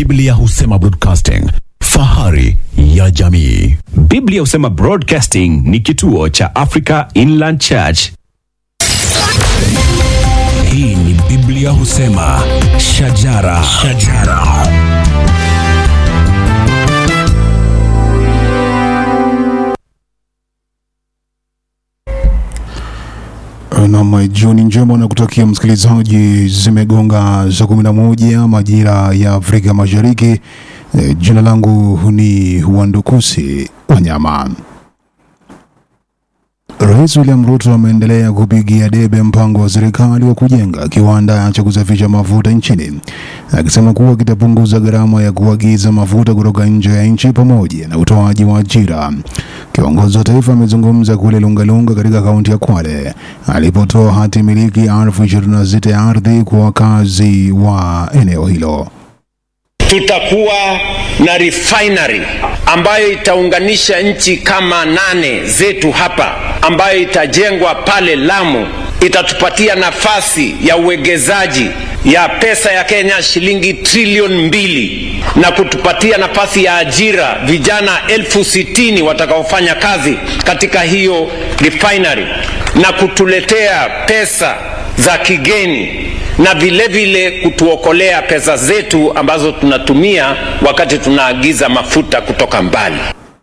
Biblia husema broadcasting, fahari ya jamii. Biblia husema Broadcasting ni kituo cha Africa Inland Church. Hii ni Biblia husema shajara, shajara. Nam, jioni njema na kutakia msikilizaji, zimegonga saa kumi na moja majira ya Afrika Mashariki. E, jina langu ni Wandukusi Wanyama. Rais William Ruto ameendelea kupigia debe mpango wa serikali wa kujenga kiwanda cha kusafisha mafuta nchini, akisema kuwa kitapunguza gharama ya kuagiza mafuta kutoka nje ya nchi pamoja na utoaji wa ajira. Kiongozi wa taifa amezungumza kule Lungalunga katika kaunti ya Kwale alipotoa hati miliki elfu ishirini na sita ya ardhi kwa wakazi wa eneo hilo. Tutakuwa na refinery ambayo itaunganisha nchi kama nane zetu hapa, ambayo itajengwa pale Lamu. Itatupatia nafasi ya uwegezaji ya pesa ya Kenya shilingi trilioni mbili na kutupatia nafasi ya ajira vijana elfu sitini watakaofanya kazi katika hiyo refinery na kutuletea pesa za kigeni na vile vile kutuokolea pesa zetu ambazo tunatumia wakati tunaagiza mafuta kutoka mbali.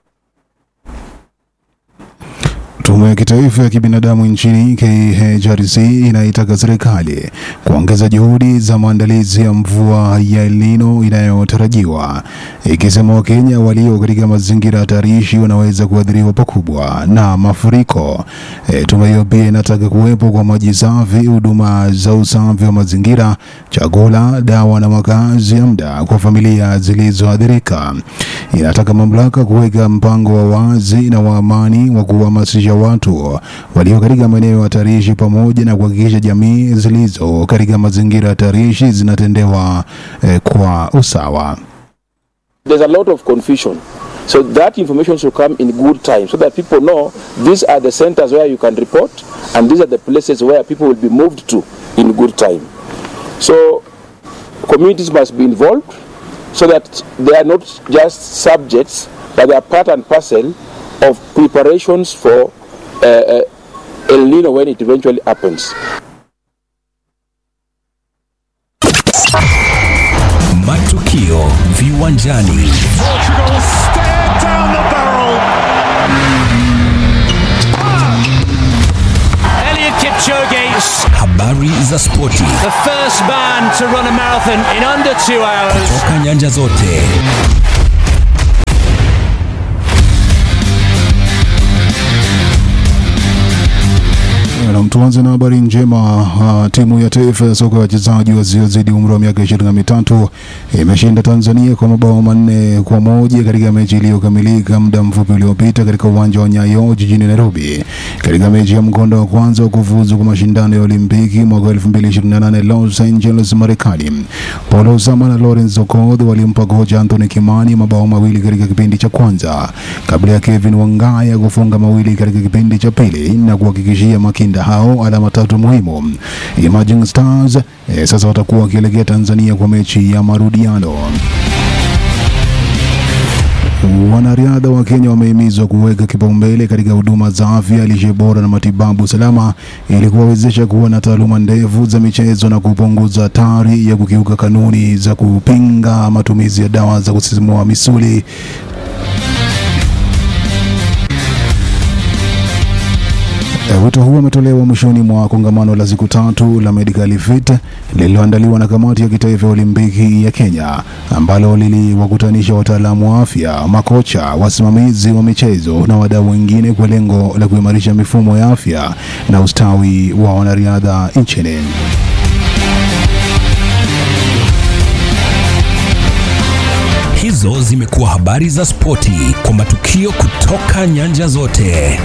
Tume ya kitaifa ya kibinadamu nchini KHRC inaitaka serikali kuongeza juhudi za maandalizi ya mvua ya El Nino inayotarajiwa, ikisema Wakenya walio katika mazingira hatarishi wanaweza kuathiriwa pakubwa na mafuriko. E, tume hiyo pia inataka kuwepo kwa maji safi, huduma za usafi wa mazingira, chakula, dawa na makazi ya muda kwa familia zilizoathirika. Inataka mamlaka kuweka mpango wa wazi na wa amani wa kuhamasisha watu walio katika maeneo hatarishi pamoja na kuhakikisha jamii zilizo katika mazingira hatarishi zinatendewa eh, kwa usawa. there's a lot of confusion. So that information should come in good time so that people know these are the centers where you can report and these are the places where people will be moved to in good time. So communities must be involved so that they are not just subjects but they are part and parcel of preparations for uh, uh, El Nino when it eventually happens. Matukio viwanjani. Portugal stare down the barrel. Elliot Kipchoge, Habari za spoti the first man to run a marathon in under two hours. toka nyanja zote. Na tuanze na habari njema. Uh, timu ya taifa ya soka ya wachezaji wasiozidi umri wa miaka ishirini na mitatu imeshinda Tanzania kwa mabao manne kwa moja katika mechi iliyokamilika muda mfupi uliopita katika uwanja wa Nyayo jijini Nairobi, katika mechi ya mkondo wa kwanza wa kufuzu kwa mashindano ya Olimpiki mwaka 2028 Los Angeles, Marekani. Paulo Osama na Lawrence Okoth walimpa kocha Anthony Kimani mabao mawili katika kipindi cha kwanza kabla ya Kevin Wangaya kufunga mawili katika kipindi cha pili na kuhakikishia makinda hao alama tatu muhimu. Emerging Stars eh, sasa watakuwa wakielekea Tanzania kwa mechi ya marudiano. Wanariadha wa Kenya wamehimizwa kuweka kipaumbele katika huduma za afya, lishe bora na matibabu salama ili kuwawezesha kuwa na taaluma ndefu za michezo na kupunguza hatari ya kukiuka kanuni za kupinga matumizi ya dawa za kusisimua misuli Eh, Wito huu umetolewa mwishoni mwa kongamano la siku tatu la Medical Fit lililoandaliwa na kamati ya kitaifa ya Olimpiki ya Kenya ambalo liliwakutanisha wataalamu wa afya, makocha, wasimamizi wa michezo na wadau wengine kwa lengo la kuimarisha mifumo ya afya na ustawi wa wanariadha nchini. Hizo zimekuwa habari za spoti kwa matukio kutoka nyanja zote.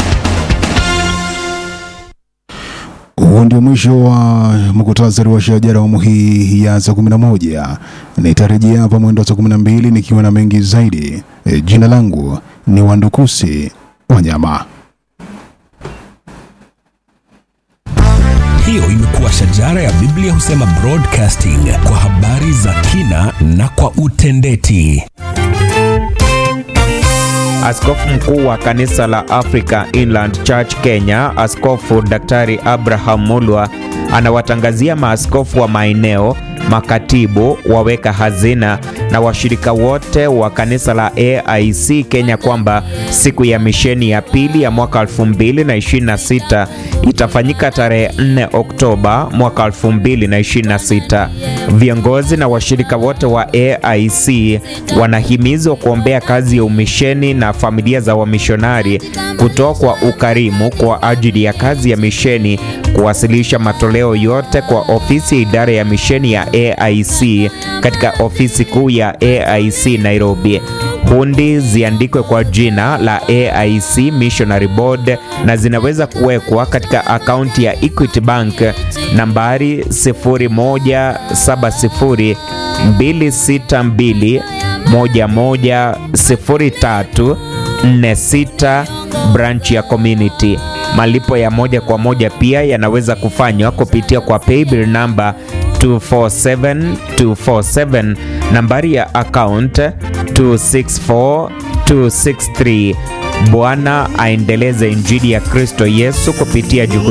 Huo ndio mwisho wa muktasari wa shajara awamu hii ya saa kumi na moja. Nitarejea hapa mwendo wa saa kumi na mbili nikiwa na mengi zaidi. E, jina langu ni Wandukusi Wanyama. Hiyo imekuwa shajara ya Biblia husema broadcasting kwa habari za kina kina na kwa utendeti. Askofu mkuu wa kanisa la Africa Inland Church Kenya, Askofu Daktari Abraham Mulwa anawatangazia maaskofu wa maeneo, makatibu, waweka hazina na washirika wote wa kanisa la AIC Kenya kwamba siku ya misheni ya pili ya mwaka 2026 itafanyika tarehe 4 Oktoba mwaka 2026. Viongozi na washirika wote wa AIC wanahimizwa kuombea kazi ya umisheni na familia za wamishonari, kutoa kwa ukarimu kwa ajili ya kazi ya misheni, kuwasilisha matoleo yote kwa ofisi ya idara ya misheni ya AIC katika ofisi kuu ya AIC Nairobi. Hundi ziandikwe kwa jina la AIC Missionary Board na zinaweza kuwekwa katika akaunti ya Equity Bank nambari 0170 262 110346 branch ya community. Malipo ya moja kwa moja pia yanaweza kufanywa kupitia kwa paybill namba 247247 nambari ya account 264263. Bwana aendeleze injili ya Kristo Yesu kupitia juhudi